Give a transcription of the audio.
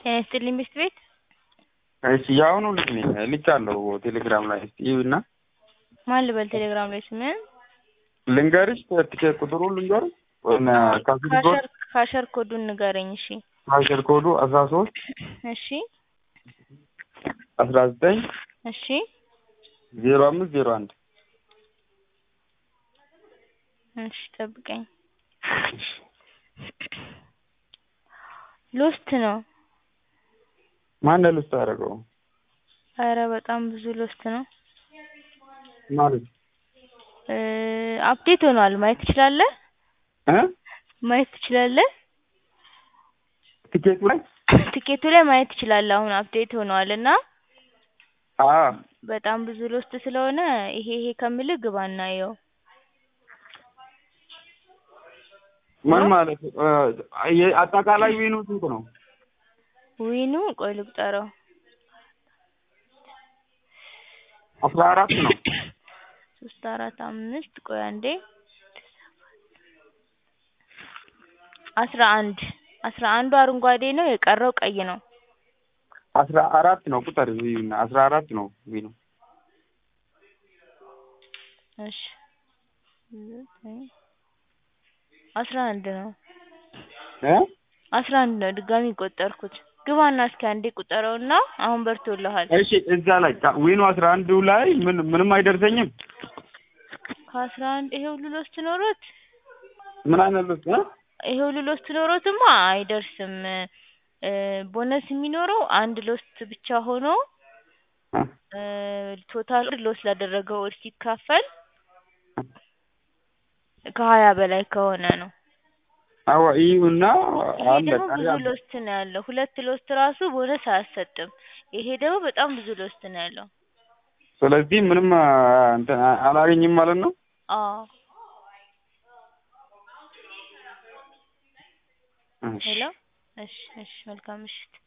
ጤና ይስጥልኝ ሚስት ቤት እሺ የአሁኑ ልጅ ነኝ ልኬያለሁ ቴሌግራም ላይ እስኪ እዩና ማን ልበል ቴሌግራም ላይ ስምህን ልንገርሽ ትኬት ቁጥሩን ልንገርሽ ወይም ካሽር ኮድ ካሸር ካሸር ኮዱን ንገረኝ እሺ ካሽር ኮዱ አስራ ሶስት እሺ አስራ ዘጠኝ እሺ ዜሮ አምስት ዜሮ አንድ እሺ ጠብቀኝ ሎስት ነው ማን ልስት አደረገው ኧረ በጣም ብዙ ሎስት ነው ማለት እ አፕዴት ሆኗል ማየት ትችላለህ እ ማየት ትችላለህ ቲኬቱ ላይ ትኬቱ ላይ ማየት ትችላለህ አሁን አፕዴት ሆኗል እና አ በጣም ብዙ ሎስት ስለሆነ ይሄ ይሄ ከምልህ ግባ እና እየው ምን ማለት እ የ- አጠቃላይ ዊኑ ስንት ነው ዊኑ ቆይ ልቁጠረው አስራ አራት ነው ሶስት አራት አምስት ቆይ አንዴ አስራ አንድ አስራ አንዱ አረንጓዴ ነው የቀረው ቀይ ነው አስራ አራት ነው ቁጥር እዩና አስራ አራት ነው ዊኑ እሺ ዘጠኝ አስራ አንድ ነው እ አስራ አንድ ነው ድጋሚ ቆጠርኩት ግባና እስኪ አንዴ ቁጠረውና አሁን በርቶልሃል እሺ እዛ ላይ ካ- ዊኑ አስራ አንዱ ላይ ምን ምንም አይደርሰኝም ከአስራ አንድ ይሄ ሁሉ ሎስት ኖሮት ምን አይነት ልስ እ ይሄ ሁሉ ሎስት ኖሮትማ አይደርስም እ ቦነስ የሚኖረው አንድ ሎስት ብቻ ሆኖ እ እ ቶታል ሎስ ላደረገው ወር ሲካፈል ከሀያ በላይ ከሆነ ነው አዎ እዩና ይሄ አለ ደግሞ ቀሪ ብዙ አለ ሎስት ነው ያለው ሁለት ሎስት ራሱ ቦነስ አያሰጥም ይሄ ደግሞ በጣም ብዙ ሎስት ነው ያለው ስለዚህ ምንም አ- እንትን አ- አላገኝም ማለት ነው አዎ እሺ ሄሎ እሺ እሺ መልካም ምሽት